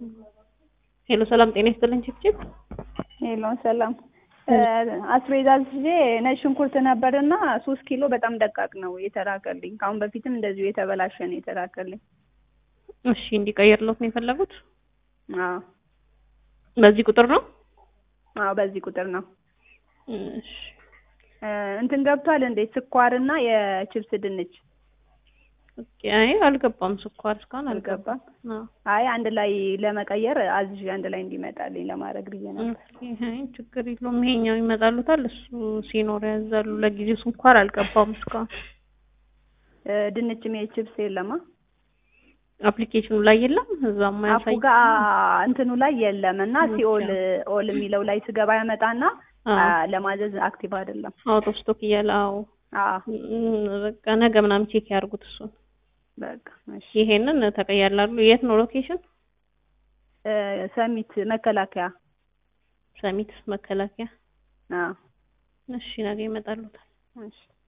ሄሎ ሰላም ጤና ይስጥልኝ ችፕችፕ ሄሎ ሰላም አስቤዛ ይዤ ነጭ ሽንኩርት ነበርና ሶስት ኪሎ በጣም ደቃቅ ነው የተላከልኝ። ከአሁን በፊትም እንደዚሁ የተበላሸ ነው የተላከልኝ። እሺ እንዲቀየርሎት ነው የፈለጉት አዎ በዚህ ቁጥር ነው አዎ በዚህ ቁጥር ነው። እሺ እንትን ገብቷል እንዴ ስኳርና የችብስ ድንች ኦኬ አይ አልገባም ስኳር እስካሁን አልገባም። አልገባም አዎ አይ አንድ ላይ ለመቀየር አዝዤ አንድ ላይ እንዲመጣልኝ ለማድረግ ብዬ ነበር። ኦኬ አይ ችግር የለውም ይሄኛው ይመጣሉታል እሱ ሲኖር ያዛሉ ለጊዜው ስኳር አልገባም እስካሁን እ ድንችም የችብስ የለማ አፕሊኬሽኑ ላይ የለም እዛም አፑ ማያሳይ ጋር እንትኑ ላይ የለም እና ሲኦል ኦል የሚለው ላይ ስገባ ያመጣና አ፣ ለማዘዝ አክቲቭ አይደለም። አውት ኦፍ ስቶክ እያለ አዎ አዎ እም፣ በቃ ነገ ምናምን ቼክ ያድርጉት እሱን በቃ እሺ። ይሄንን ተቀያላሉ የት ነው ሎኬሽን እ፣ ሰሚት መከላከያ ሰሚት መከላከያ አዎ እሺ ነገ ይመጣሉታል እሺ